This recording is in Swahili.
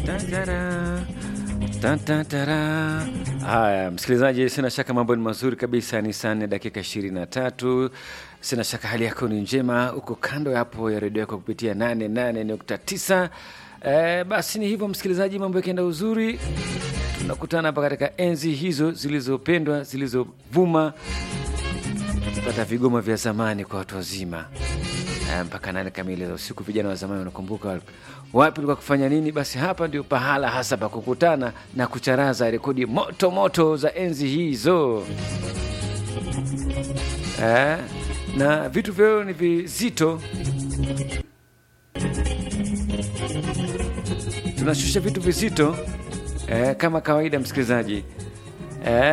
Tantara, tantara. Haya, msikilizaji, sina shaka mambo ni mazuri kabisa. Ni saa nne dakika ishirini na tatu. Sina shaka hali yako ni njema, uko kando hapo ya redio yako kupitia 88.9. Eh, basi ni hivyo msikilizaji, mambo yakienda uzuri, tunakutana hapa katika enzi hizo zilizopendwa zilizovuma, tukipata vigoma vya zamani kwa watu wazima Eh, mpaka nane kamili za usiku. Vijana wa zamani wanakumbuka wapi ulikuwa kufanya nini? Basi hapa ndio pahala hasa pa kukutana na kucharaza rekodi moto moto za enzi hizo eh, na vitu vyao ni vizito. Tunashusha vitu vizito eh, kama kawaida msikilizaji eh,